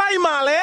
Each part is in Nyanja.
primary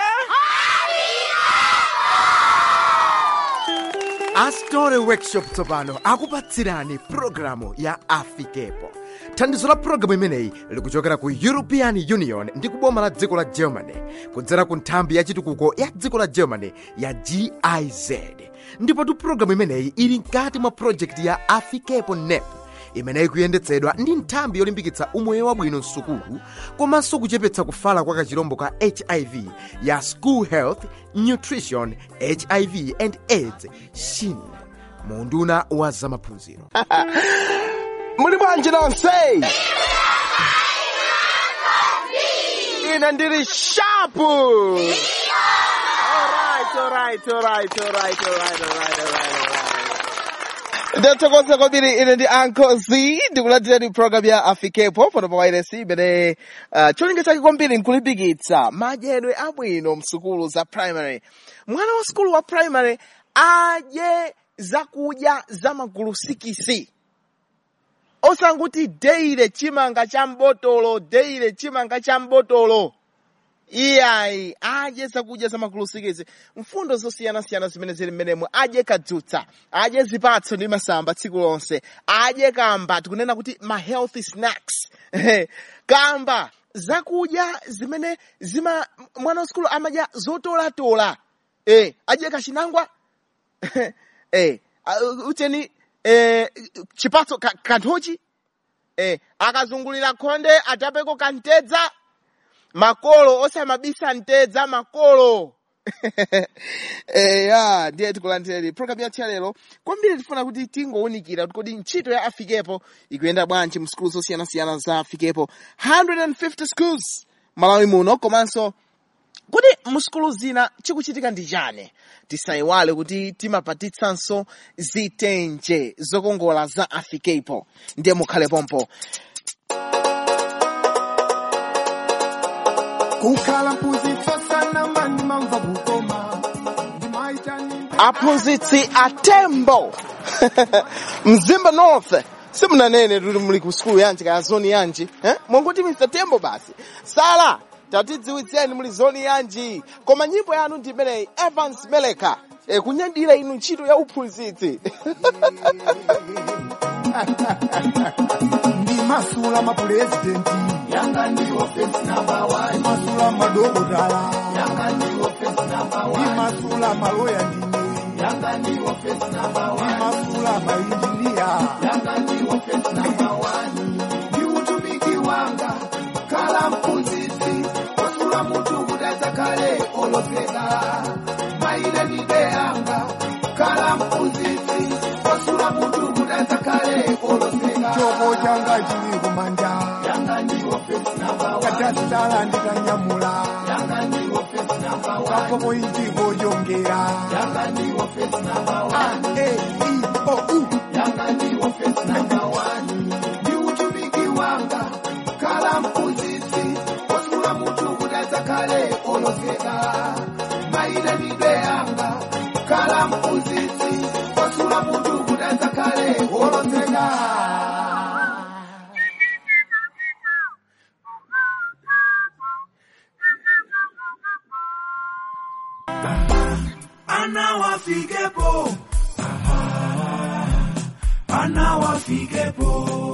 astore workshop tsopano akupatsirani pulogalamu ya afikepo thandizo la pulogalamu imeneyi likuchokera ku european union ndi kuboma la dziko la germany kudzera ku nthambi ya chitukuko ya dziko la germany ya giz ndipotu pulogalamu imeneyi ili mkati mwa projekti ya afikepo nep imeneyi kuyendetsedwa ndi nthambi yolimbikitsa umoyo wabwino msukulu komanso kuchepetsa kufala kwa kachirombo ka hiv ya school health nutrition hiv and aids shin munduna wa zamaphunziro muli bwanji nonse ine ndili shapu Alright, alright, alright, alright, alright, alright, alright, alright. ndathokoza kwambiri ine ndi Uncle Z ndikulandirani program ya afikepo pano pa wireless imene uh, cholinga chake kwambiri nkulimbikitsa madyedwe abwino msukulu za primary mwana wa sukulu wa primary adye zakudya za magulu sikisi osanguti deire chimanga cha mbotolo deire chimanga cha mbotolo iyayi adye zakudya za magulu sikisi mfundo zosiyanasiyana zimene zili mmenemo adye kadzutsa adye zipatso ndi masamba tsiku lonse adye kamba tikunena kuti ma healthy snacks kamba zakudya zimene zima mwana wa sukulu amadya zotolatola eh adye kachinangwa eh uh, ucheni eh chipatso ka- kanthochi eh akazungulira khonde atapeko kantedza makolo osamabisa ntedza makolo eh ya ndiye tikulandireni program yathu ya lero kwambiri tifuna kuti tingowunikira kuti kodi ntchito ya afikepo ikuyenda bwanji mu skulu zosiyanasiyana za afikepo 150 schools malawi muno komanso kuti muskulu zina chikuchitika ndi chani tisayiwale kuti timapatitsanso zitenje zokongola za afikepo ndiye mukhale pompo kukhala mphunzitso sana mani mamva kukoma ndimaitani aphunzitsi atembo mzimba north simunanene kuti muli ku skulu yanji kaya zoni yanji eh? mwanguti mr tembo basi sala tatidziwitseni muli zoni yanji koma nyimbo yanu ndi imeneyi evans meleka e, kunyadira inu ntchito ya uphunzitsi ndimasula mapurezidenti yanga ndiwo fesi namba wani ndimasula madokotala yanga ndiwo fesi namba wani ndimasula maloya ndine yanga ndiwo fesi namba wani ndimasula mainjiniya yanga ndiwo fesi namba wani ndi utumiki wanga kala mphunzitsi wasula mutu kudaza kale olopeka maile ndibe yanga kala mphunzitsi wasula mutu kudaza kale olopeka choko changa chili kumanja yanga ndiwo fesi namba wani katasitala ndikanyamula yanga ndiwo fesi namba wani kapopo ichiko chongera yanga ndiwo fesi namba wani a e i o u yanga ndiwo fesi namba wani ndi utumiki wanga kala mphunzitsi wasula mutu kudaza kale olopeka maile ndibe yanga kala mphunzitsi wasula mutu kudaza kale olopeka anawafikepo anawafikepo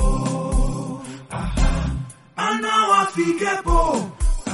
anawafikepo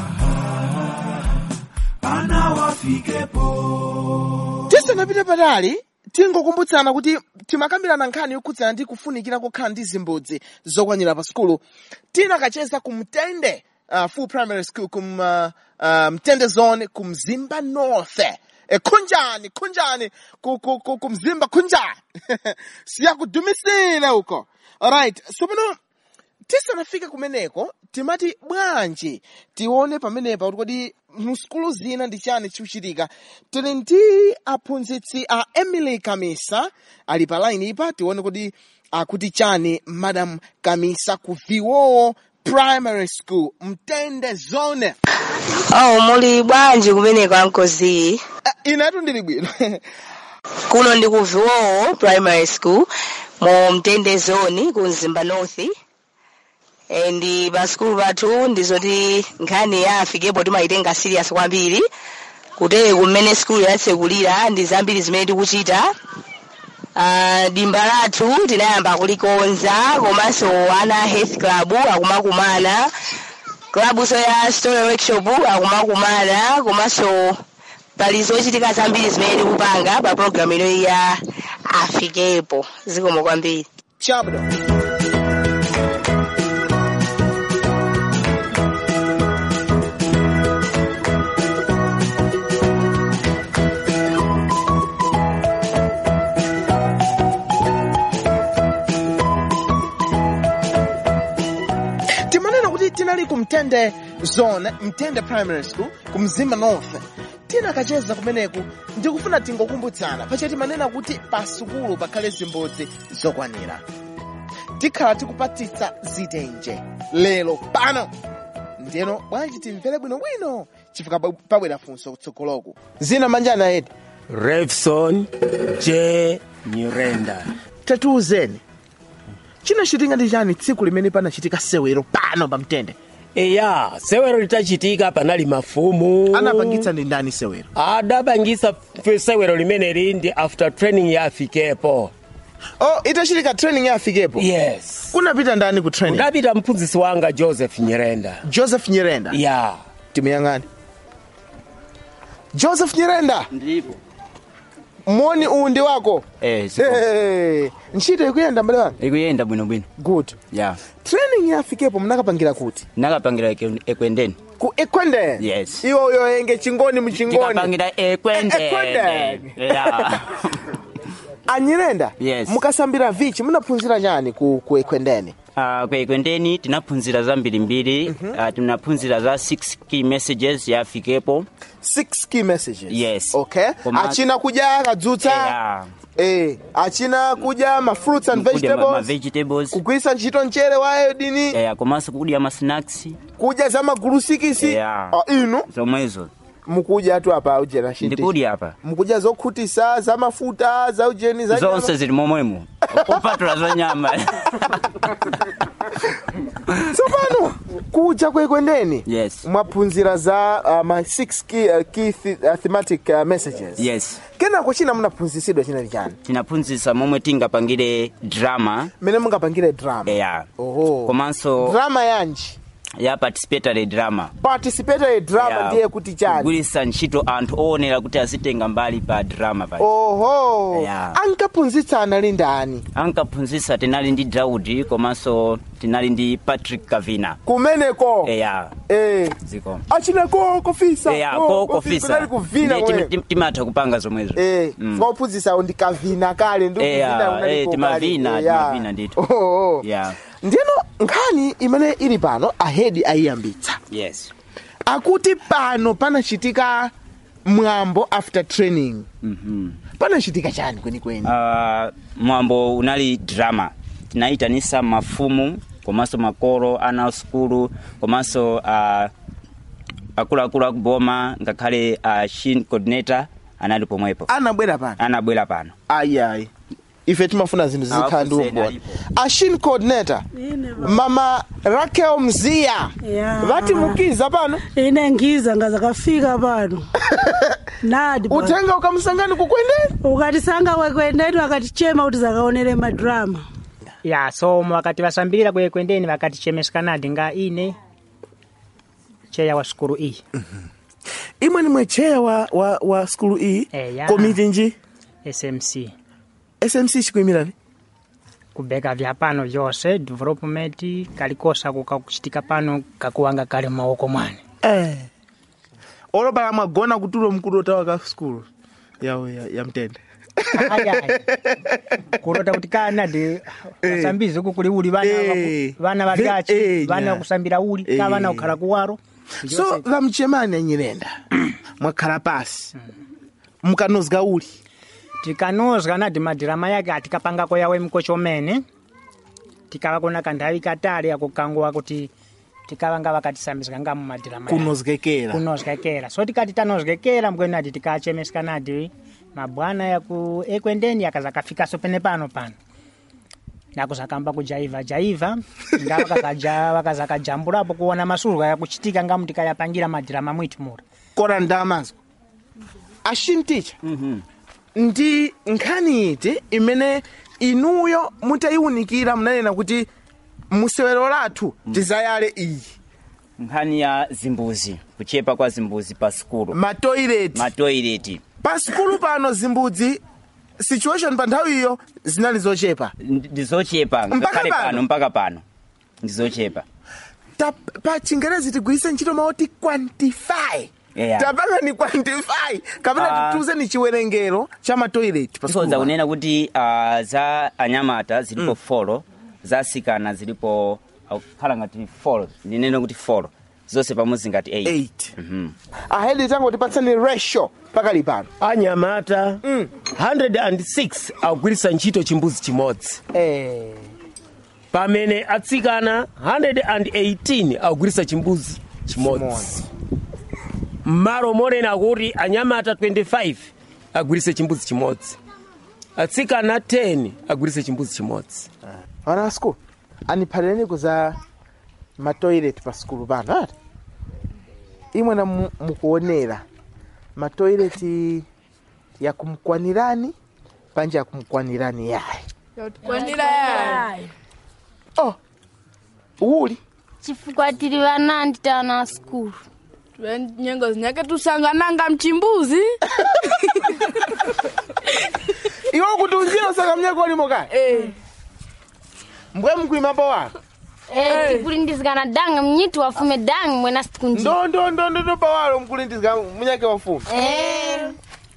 anawafikepo tisanapite patali tingokumbutsana kuti timakambirana nkhani yokhudzana ndi kufunikira kokhala ndi zimbudzi zokwanira pa sukulu tinakacheza ku mtende uh, full primary school kum uh, uh, mtende zone ku mzimba north e, khunjani khunjani ku, ku, ku, ku mzimba khunjani siyakudumisile uko alright so pano tisanafike kumeneko timati bwanji tione pamenepa kuti kodi msukulu zina ndi chani chikuchitika tili ndi aphunzitsi a emily kamisa ali pa line ipa tione kuti akuti chani madam kamisa ku viwowo primary school mtende zone Oh, muli bwanji kumeneko ankozi uh, inetu ndili bwino kuno ndi ku viwowo primary school mu mtende zone ku mzimba north e, ndi pa sikulu pathu ndizoti nkhani ya afikepo timayitenga serious kwambiri kutere kumene sikulu yatsekulira ndi zambiri zimene tikuchita Uh, dimba lathu tinayamba kulikonza komanso ana health club akumakumana klabuso ya story workshop akumakumana komanso pali zochitika zambiri zimene tikupanga pa programu ino ya afikepo zikomo kwambiri chabdo timanena kuti tinali ku mtende zone mtende primary school ku mzimba north tinakacheza kumeneku ndikufuna tingokumbutsana pache timanena kuti pa sukulu pakhale zimbudzi zokwanira tikhala tikupatitsa zitenje lero pano ndiyeno bwanji timvere bwinobwino chifukwa pa- pabwera funso kutsogoloku zina manjani edi Revson J Nyirenda. tatiuzeni chinachitika ndi chani tsiku limene panachitika sewero pano pa mtende Eya, sewero litachitika panali mafumu. anapangitsa ndi ndani sewero adapangisa f- sewero limeneli ndi after training ya afikepo. oh itachitika training ya afikepo Yes. kunapita ndani ku training Kunapita mphunzisi wanga Joseph Nyirenda. joseph nyirenda Ya. timuyang'ane joseph nyirenda ndipo moni uwu ndi wako eh sipo Hey, ntchito ikuyenda mbale wanga ikuyenda bwinobwino good ya training ya afikepo mnakapangira kuti nakapangira eke- ekwendeni ku ekwendeni Yes. iwo uyoyenge chingoni muchingoni tikapangira ekwendeni Ekwendeni. ya anyirenda Yes. mukasambira vichi munaphunzira chani ku, ku ekwendeni Ah, kwa ekwendeni tinaphunzira zambirimbiri Ah, tinaphunzira za 6 key messages ya afikepo six key messages Yes. okay Koma- achina kudya kadzutsa ya eh achina kudya ma fruits and kudya ma- ma vegetables vegetables kugwiritsa ntchito mchere wa iodini eh, komanso kudya ma snacks kudya za magulusikisi Yeah. Ah, inu zomwezo mukudya tu apa ujena shinti ndikudya apa mukudya zokhutisa za mafuta za ujeni za nyama. zonse zili momwemo kupatula za nyama tsopano kudya kwekwendeni yes mwaphunzira za uh, ma 6 key, uh, key th uh, thematic uh, messages yes kenako china munaphunzisidwa chinali chani tinaphunzitsa momwe tingapangire drama mmene mungapangire drama ya oho komanso drama yanji ya participatory drama participatory drama Ya, ndiye kuti chani kugwiritsa ntchito anthu oonera kuti azitenga mbali pa drama pa oho Ya. ankaphunzitsa anali ndani ankaphunzitsa tinali ndi daudi komanso tinali ndi patrick kavina kumeneko eya eh ziko achina ko kofisa eya ko- ko kofisa, kofisa kunali kuvina Ndiye tim- kwe tim- timatha kupanga zomwezo eh Mm. mwaphunzitsawo ndikavina kale ndi Eya, kuvina unaliko eh, timavina, kale. Eya. timavina ndithu. Oho. Yeah. ndiyeno nkhani imene ili pano ahedi ayiyambitsa yes akuti pano panachitika mwambo after training Mhm. panachitika chani kwenikweni Ah, mwambo unali drama tinayitanisa mafumu komanso makolo ana a sukulu komanso uh, akuluakulu akuboma ngakhale uh, shin coordinator anali pomwepo anabwera pano anabwera pano ayiayi ife timafuna zinthu zizikhala ndi Awafuseni umboni alipo. ashin coordinator Ine ba- mama rakel mziya Ya. vatimukiza pano ine ngiza ngazakafika pano nadi bwana. utenga ukamsangani kukwendeni ukatisanga kwekwendeni wakatichema kuti zakaonere madrama ya so wakati vasambirira kwekwendeni vakatichemeskanadi nga ine cheya wa sukulu iyi imwe nimwe cheya wa, wa, wa skulu iyi Eya. komiti nji smc smc chikuyimirani kubeka vya pano vyose development kalikosa kukakuchitika pano kakuwanga kali m'maoko mwane eh. olopala mwagona kutulo mkulu otawa ka skulu yawo ya, ya mtende ayayi kulota kuti kanadi vasambizi uku kuli uli vana Eh. vaku- vana Ve- valyachi eh, vana nya. vakusambira uli ka Eh. vana kukhala kuwaro so vamchemani anyirenda mwakhala pasi mukanozga uli tikanozga nadi madirama yake atikapangako yawe mkocho umene tikava kuna kanthawi katali akukanguwa kuti tikavanga vakatisambizika nga mumadirama yake. kunozgekera kunozgekera so tikati tanozgekera mkwenadi tikachemeskanadi mabwana yaku ekwendeni yakazakafikaso pene pano pano nakuzakamba kujaiva jaiva nga wakakaja- wakazakajambulapo kuona masulu yakuchitika ngamu tikayapangira madirama mwitu mura kora ndamazwa ashinticha ndi nkhani iti imene inuyo mutayiwunikira munanena kuti musewero lathu tizayale iyi nkhani ya zimbuzi kuchepa kwa zimbuzi pa sukulu matoileti matoileti pa sukulu pano zimbudzi situation pa nthawiyo zinali zochepa ndizochepa Mpaka ngakhale pano? pano mpaka pano ndizochepa Ta, pa chingerezi tigwiritse ntchito maoti quantify Yeah. tapanga ni quantify kapena Ah. tituze ni chiwerengero cha matoileti pa tikhoza sukulu pano. kunena kuti uh, za anyamata zilipo folo za asikana zilipo khala ngati folo ndinene kuti folo zonse pamodzi ngati 8 8 Mhm. ahedi tango tipatsani ratio pakali pano anyamata 106 akugwiritsa ntchito chimbuzi chimodzi eh. pamene atsikana 118 akugwiritsa chimbuzi chimodzi Chimodzi. mmalo monena kuti anyamata 25 agwiritse chimbuzi chimodzi atsikana 10 agwiritse chimbuzi chimodzi ana a skulu aniphalireni kuza matoilet pa skulu pano ati imwena mu- mukuonera matoileti yakumkwanirani panja yakumkwanirani yayi kwanira yayi oh uli chifukwa tili vanandi tana skulu nyengo zinyake tusangananga mchimbuzi iwe kuti unjira saka mnyako ulimo kaya Eh. mbwe mkuimapo wako Eh, tikulindizikana danga mnyiti wafume danga mwena sikunji ndo ndo ndo ndo ndo pawalo mkulindizika munyake wafumu Eh,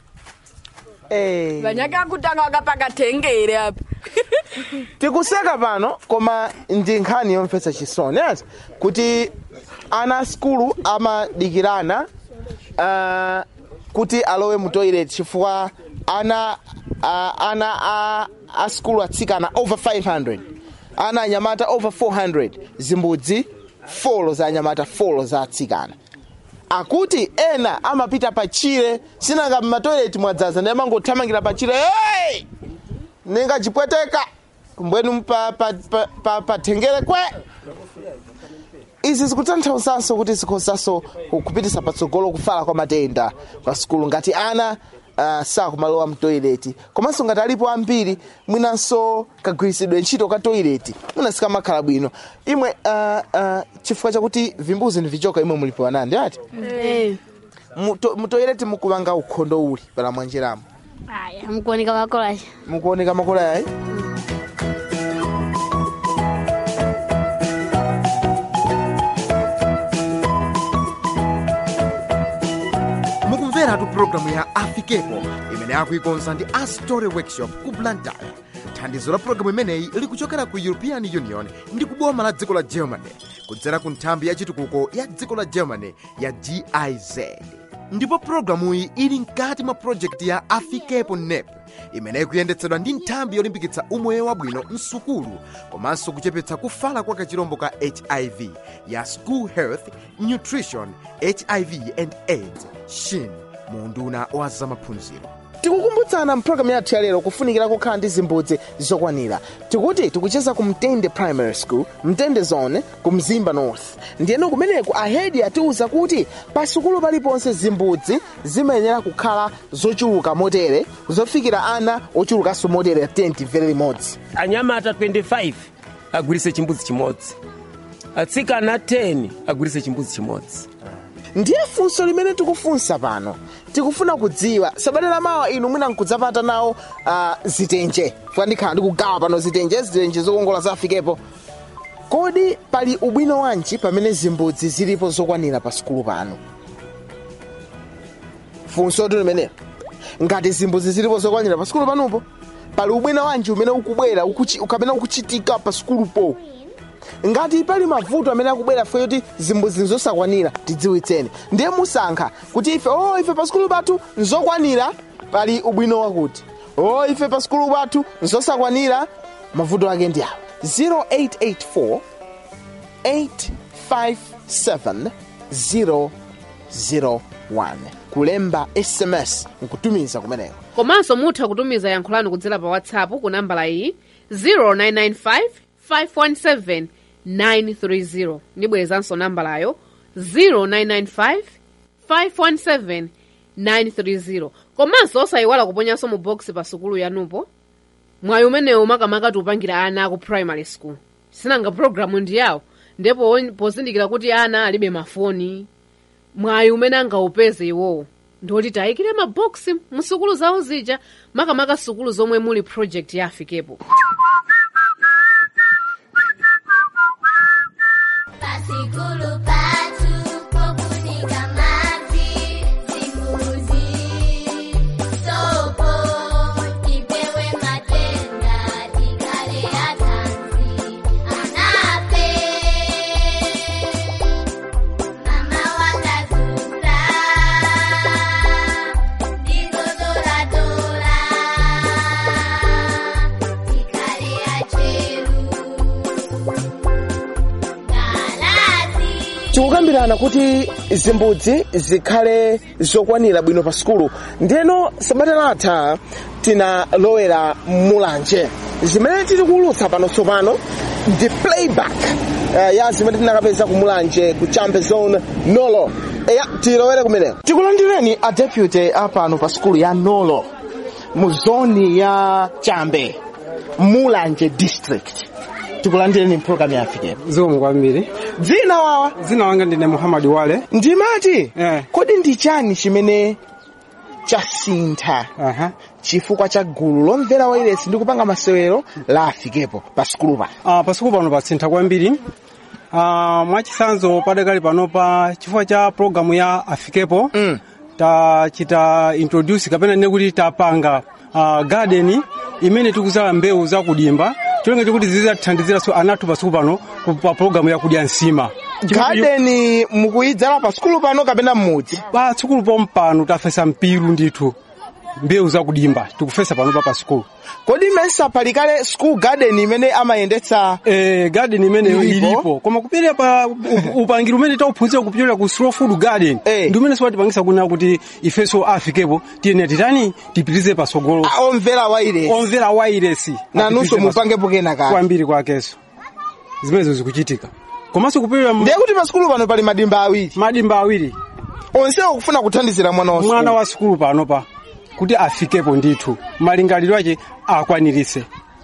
eh. vanyake akutanga wakapakatengere apa tikuseka pano koma ndi nkhani yomvetsa chisoni ati kuti ana a skulu amadikirana uh, kuti alowe mu toilet chifukwa ana uh, ana a, a skulu atsikana over 500 ana anyamata over 400 zimbudzi folo za anyamata folo za atsikana akuti ena amapita pachire sinanga mmatoileti mwadzaza ndi amangothamangira pachire hey! ninga chipweteka mbwenu pa, pa, pa, pa, pa tengere kwe izi zikutanthauzanso kuti zikhozanso kupitisa patsogolo kufala kwa matenda kwa sukulu ngati ana uh, sakumalowa mtoileti komanso ngati alipo ambiri mwinanso kagwiritsidwe ntchito ka toileti mwina sikamakhala bwino imwe uh, uh, chifukwa chakuti vimbuzi ndi vichoka imwe mulipo anandi ati Muto- mutoileti mukupanga ukhondo uli pala mwanjiramo aya mkuoneka makolacha mukuoneka makola yayi mukumveratu pulogalamu ya afikepo imene akuikonza ndi astory workshop ku blantyre thandizo la pulogalamu imeneyi likuchokera ku european union ndi kuboma la dziko la germany kudzera ku nthambi ya chitukuko ya dziko la germany ya giz ndipo pulogalamuyi ili mkati mwa projekti ya afikepo nep imene ikuyendetsedwa ndi nthambi yolimbikitsa umoyo wabwino msukulu komanso kuchepetsa kufala kwa kachirombo ka hiv ya school health nutrition hiv and aids shin mu unduna wa zamaphunziro tikukumbutsana mpulogalamu yathu ya lero kufunikira kukhala ndi zimbudzi zokwanira tikuti tikucheza ku mtende primary school mtende zone ku mzimba north ndiyeno kumeneku ahedi atiwuza kuti pa sukulu paliponse zimbudzi zimayenera kukhala zochuluka motere zofikira ana ochulukanso motere 10 very limodzi anyamata 25 agwiritse chimbuzi chimodzi atsikana 10 agwiritse chimbuzi chimodzi ndiye funso limene tikufunsa pano tikufuna kudziwa sabata lamawa inu mwina nkudzapata nawo uh, zitenje fuka ndikhala ndikugawa pano zitenje zitenje zokongola zafikepo kodi pali ubwino wanji pamene zimbudzi zilipo zokwanira pa sukulu pano funso tu limenelo ngati zimbudzi zilipo zokwanira pa sukulu panopo pali ubwino wanji umene ukubwera ukuchi- kapena ukuchitika pa sukulupo ngati pali mavuto amene akubwera fwe kuti zimbudzi nzosakwanira tidziwitseni ndiye musankha kuti ife o ife pa sukulu pathu nzokwanira pali ubwino wakuti o ife pa sukulu pathu nzosakwanira mavuto ake ndi awa 0884 857 001 kulemba sms nkutumiza kumeneko komanso mutha kutumiza yankho lanu kudzera pa whatsapp ku nambala iyi 0995 517 930 ndibwerezanso nambalayo 0995 517 930 komanso osayiwala kuponyanso mu box pa sukulu yanupo mwayi umenewu makamaka tiupangira ana aku primary school sinanga programu ndi yawo ndipo on- pozindikira kuti ana alibe mafoni mwayi umene angaupeze iwowo ndoti tayikire maboksi mu sukulu zawo zija makamaka sukulu zomwe muli project ya afikepo Pasikulu patu pokunika maji zimbuzi sopo tipewe matenda tikale atanzi anape mama wakazuza ndizodoradola tikale acheru tikukambirana kuti zimbudzi zikhale zokwanira bwino pa sukulu ndiyeno sabata latha tinalowera mulanje zimene tili kuulutsa pano tsopano ndi playback uh, ya zimene tinakapeza ku mulanje ku champion zone nolo eya tilowere kumeneko tikulandireni a deputy apano pa sukulu ya nolo mu zoni ya chambe mulanje district tikulandireni mpulogalamu ya afikepo zikomo kwambiri dzina wawa dzina wanga ndine muhammad wale ndimati eh. kodi ndi chani chimene chasintha Aha. chifukwa cha gulu lomvera wailesi ndi kupanga masewero la afikepo pa sukulu pano uh, pasukulu pano pasintha kwambiri uh, mwachitsanzo padakali panopa chifukwa cha programu ya afikepo mm. tachita introduce kapena nene kuti tapanga uh, garden imene tikuzala mbewu zakudimba cholinga chokuti zidzatithandiziranso anathu pasukulu pano ku- pa programu yakudya nsima gadeni mukuyidzala pa sukulu pano kapena mmudzi pa sukulu pompano tafesa mpiru ndithu mbewu zakudimba tikufesa panopa pa sukulu kodi mensa palikale school garden imene amayendetsa eh, garden imeneyo Ilipo? ilipo koma kupirira pa up- upangiri umene tauphunzira kupitira ku slow food garden ndi umene siwatipangisa kunena kuti ifenso afikepo tiyene titani tipitize pasogolo omvera wailesi omvera wailesi nanunso mupangepo kena kale kwambiri kwakenso zimenezo zikuchitika komanso kupirira ndiye kuti pa sukulu pano pali madimba awiri madimba awiri onsewo kufuna kuthandizira mwana wa mwana wa sukulu panopa kuti afikepo ndithu malingaliro ake akwanirise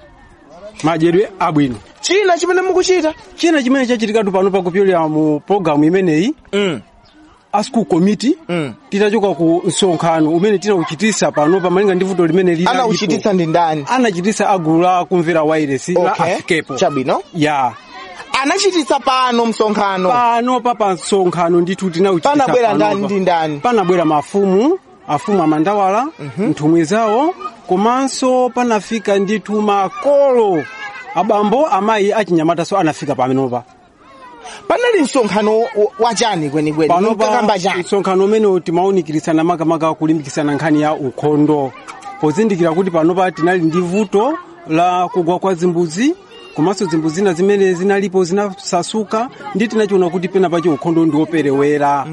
madyedwe abwino china chimene mukuchita china chimene chachitikatu panopa kupyolera mu programu imeneyi mm. a school committee mm. titachoka ku msonkhano umene tinauchitisa panopa malinga ndi vuto limene lili anauchititsa ndi ndani anachitisa agulu la kumvera wailesi la Okay. afikepo chabwino ya anachititsa pano msonkhano panopa pa msonkhano ndithu tinauchitisa Panabwera panopa. ndani ndi ndani panabwera mafumu afumu amandawala nthumwi zawo komanso panafika ndithu makolo abambo amayi achinyamataso anafika pamenopa panali msonkhano wa- wachani kwenikweni mukakamba chani msonkhano umene timawunikirisana makamaka kulimbikisana nkhani ya ukhondo pozindikira kuti panopa tinali ndi vuto la kugwa kwa zimbuzi komanso zimbuzi zina zimene zinalipo zinasasuka ndi tinachiona kuti pena pache ukhondo ndi woperewera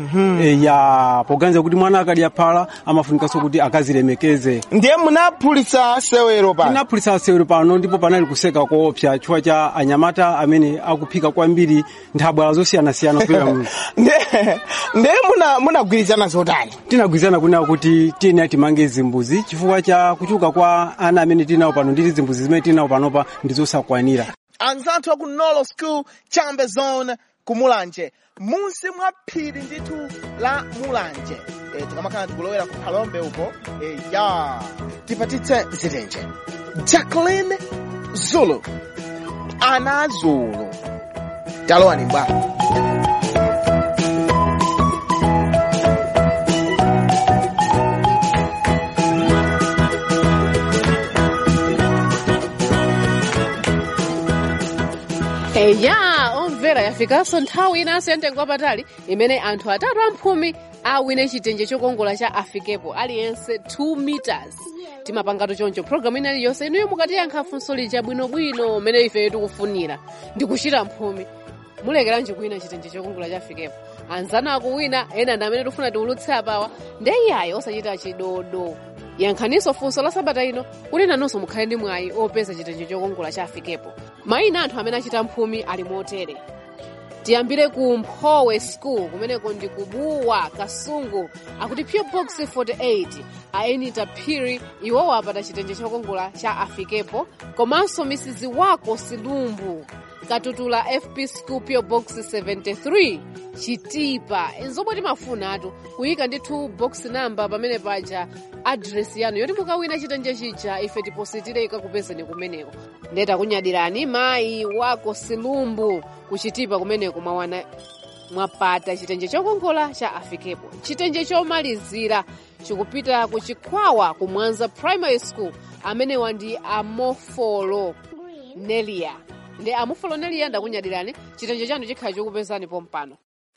ya poganiza kuti mwana akadya phala amafunikanso kuti akazilemekeze ndiye munaphulitsa sewero pano tinaphulitsa sewero pano ndipo panali kuseka koopsa chifukwa cha anyamata amene akuphika kwambiri nthabwala zosiyanasiyana kupera mu ndiye ndiye muna- munagwirizana zotani tinagwirizana kunena kuti tiyeni timange zimbuzi chifukwa cha kuchuka kwa ana amene tinawo pano nditi zimbuzi zimene tinawo panopa ndi zosakwanira anzathu aku nolo school chambe zone ku mulanje munsi mwa phiri ndithu la mulanje e, tikamakhala tikulowera ku phalombe uko e, ya tipatitse zitenje jacqueline zulu ana zulu talowani bwana eya omvera yafikanso nthawi inanso yamtengo wapatali imene anthu atatu amphumi awine chitenje chokongola cha afikepo aliyense 2 meters timapangatu choncho programu ina iliyonse inuyo mukatiyankha funso lija bwinobwino mmene ife tikufunira ndikuchita mphumi mulekeranji kuwina chitenje chokongola cha afikepo anzanu akuwina ena ndi amene tikufuna tiulutse apawa ndeyayo osachita chidodo yankhaninso funso la sabata ino kuti nanunso mukhale ndi mwayi opeza chitenje chokongola cha afikepo mayina anthu amene achita mphumi ali motere tiyambire ku mphowe school kumeneko ndi kubuwa kasungu akuti po box 48 aenita phiri iwowo apata chitenje chokongola cha afikepo komanso misizi wako silumbu katutula fp school po box 73 chitipa nzomwe timafunatu kuyika ndithu box number pamene paja adresi yanu yoti mukawina chitenje chija ife tipositire ikakupezeni kumeneko ndeta kunyadirani mayi wako silumbu kuchitipa kumeneko mwawana mwapata chitenje chokongola cha afikepo chitenje chomalizira chikupita ku chikhwawa ku mwanza primary school amenewa ndi amofolo nelia ndi amofolo nelia ndakunyadirani chitenje chanu chikhala chokupezani pompano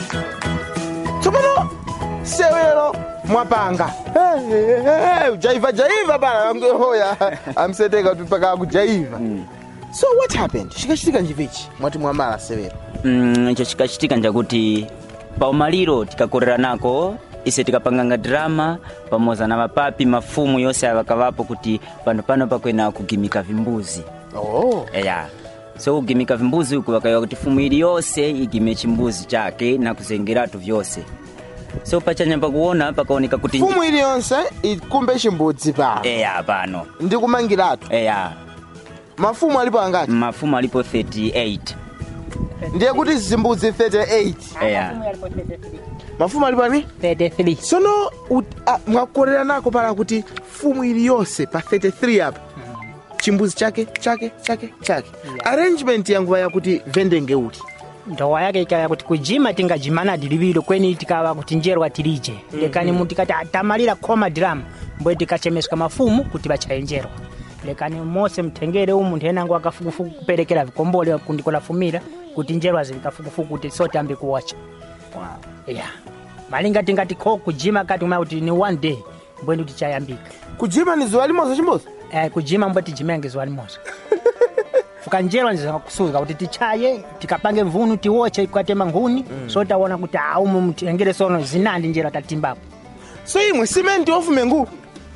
tsopano sewero mwapanga Eh, eh, eh, ujaiva jaiva bana amhoya amseteka kuti paka kujaiva so what happened chikachitika njivichi mwati mwamala sewero mm, icho chikachitika njakuti paumaliro tikakorera nako ise tikapanganga drama pamodzi na mapapi mafumu yonse avakavapo kuti pano pano pakwena kugimika vimbuzi oh. eya so kugimika vimbuzi uku vakayiwa kuti fumu ili yonse igime chimbuzi chake na kuzengeratu vyonse so pachanyamba kuona pakaoneka kuti fumu iliyonse ikumbe chimbudzi pano eya pano ndi kumangiratu eya mafumu alipo angati mafumu alipo 38 ndiye kuti zimbudzi 38 eya mafumu alipo ani 33 sono ut- ah, mwakorera nako pala kuti fumu iliyonse pa 33 apa chimbuzi chake chake chake chake arrangement yanguva yakuti vendenge uti ndowa yake ikaya kuti kujima tingajimana dilivilo kweni tikawa kuti njerwa tilije lekani mu tikati atamalira khoma drama mbwe tikachemeska mafumu kuti bachayenjerwa lekani mose mtengere umu munthu enango akafukufuku kuperekera vikombole kundikolafumira kuti njerwa zili kafukufuku kuti sote ambi kuwacha yeah malinga tingati kho kujima kati umaya kuti ni one day mbwe ndi tichayambika kujima ni zuwa limoza chimoza eh, kujima mbwe tijimenge zuwa limoza fukanjerwa ndizakusuka kuti tichaye tikapange mvunu tiwoche ikatema nkhuni mm. so taona kuti aumu mtengere sono zinandi njera tatimbapo so imwe simenti ofume nguu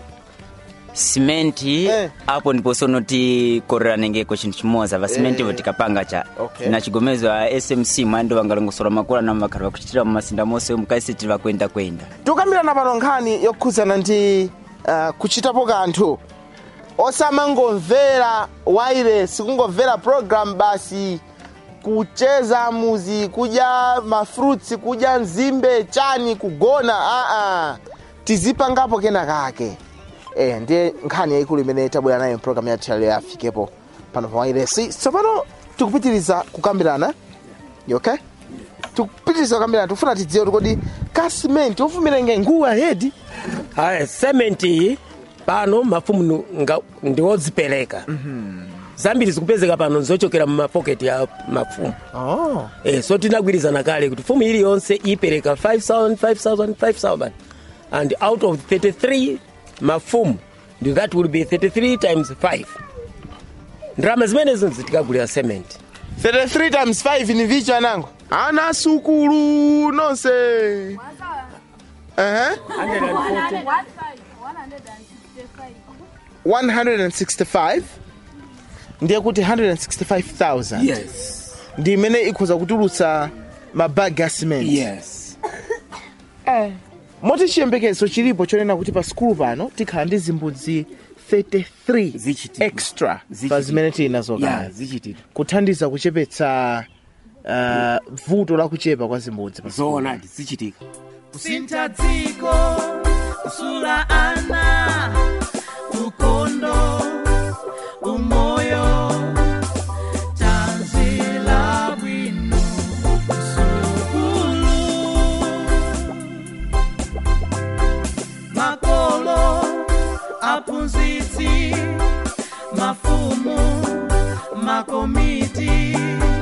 simenti apo ndipo sono tikorera nengeko chinthu chimodzi va simenti vo tikapanga cha Okay. na chigomezo a smc mwandi vangalongosola makula na makhala vakuchitira mumasinda monse mukaisiti vakwenda kwenda tikukambirana pano nkhani yokhudzana ndi uh, kuchitapo kanthu osamangomvera wireless kungomvera program basi kucheza muzi kudya mafruits kudya nzimbe chani kugona aa tizipangapo kena kake eh, ndiye nkhani yayikulu imene tabwera nayo program yathu yalero yafikepo pano pa wireless tsopano tikupitiriza kukambirana You okay tikupitiriza kukambirana tikufuna tidziwe kuti kodi ka simenti ofumira nge nguwa hedi aya sementi iyi pano mafumu nu- nga- ndiwodzipereka zambiri zikupezeka pano zochokera mumapoketi ya mafumu oh. eh, so tinagwirizana kale kuti fumu iliyonse ipereka 5000 5000 5000 and out of 33 mafumu ndi that will be 33 times 5 ndalama zimenezo zitikagulira cement 33 times 5 ni vicha anango ana sukulu nonse uh-huh. 165 ndiye kuti 165000 yes ndi imene ikhoza kutulutsa mabagi a cement yes moti chiyembekezo chilipo chonena kuti pa sikulu pano tikhala ndi zimbudzi 33 extra pa Zichitika. zimene tili nazo Yeah, kale zichitika kuthandiza kuchepetsa uh, vuto la kuchepa kwa zimbudzi pa sikulu. zoonadi zichitika kusintha dziko kusula ana ukondo umoyo tanzila bwino msukulu makolo aphunzitsi mafumu makomiti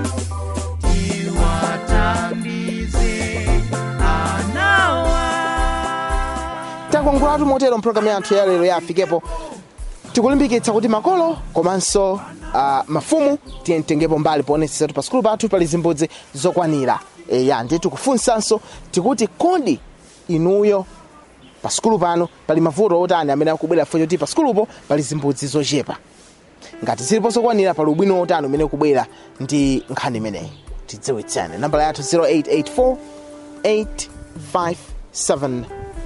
tiwathandize anawa takongolatu motero mpulogalamu yathu ya lero yafikepo tikulimbikitsa kuti makolo komanso uh, mafumu tiye mtengepo mbali poonetsetsatu pa sikulu pathu pali zimbudzi zokwanira eya ndiye tikufunsanso tikuti kodi inuyo pa sukulu pano pali mavuto otani amene akubwera chifukwa choti pa sukulupo pali zimbudzi zochepa ngati ziliponso kwanira pali ubwino otani umene ukubwera ndi nkhani imeneyi tidziwitsane nambala yathu 0884 857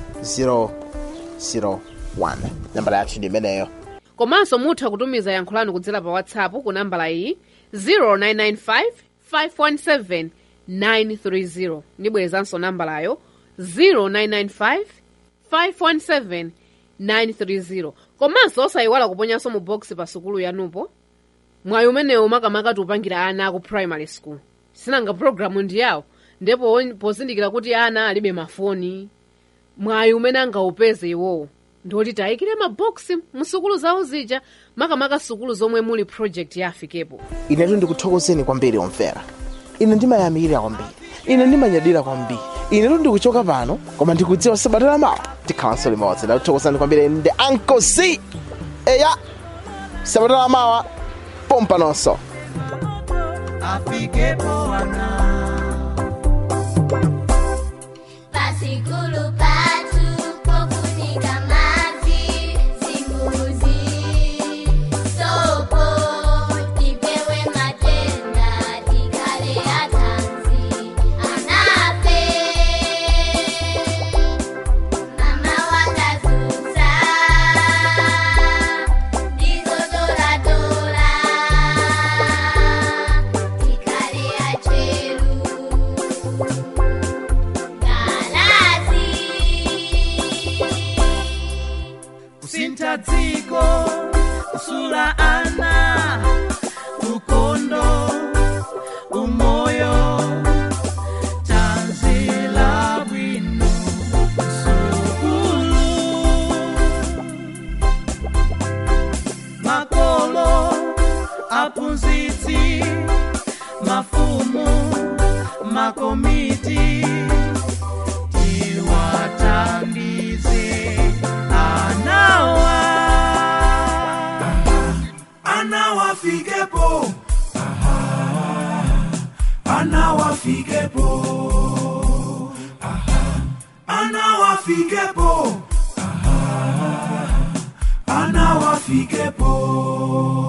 001 nambala yathu ndi imeneyo komanso mutha kutumiza yankho lanu kudzera pa whatsapp ku nambala iyi 0995 517 930 ndibwerezanso nambalayo 0995 517 930 komanso osayiwala kuponyanso mu box pa sukulu yanupo mwayi umenewu makamaka tiupangira ana aku primary school sinanga programu ndi yawo ndipo pozindikira kuti ana alibe mafoni mwayi umene angaupeze iwowo ndoti tayikire maboksi mu sukulu zawo zija makamaka sukulu zomwe muli project ya afikepo inetu ndikuthokozeni kwambiri omvera ine ndimayamikira kwambiri ine ndimanyadira kwambiri inetu ndikuchoka pano koma ndikudziwa sabata lamawa tikhalanso limodzi ndakuthokozani kwambiri ndi uncle c eya sabata lamawa pompa nonso afikepo ana Pasikulu patu pofunika maji zimbuzi sopo tipewe matenda tikale atanzi anape mama wakazuza ndizo doradola tikale acheru kusintha dziko kusula ana ukondo umoyo tanzila bwino sukulu makolo aphunzitsi mafumu makomiti tiwathandize anawa anawafikepo anawafikepo anawafikepo anawafikepo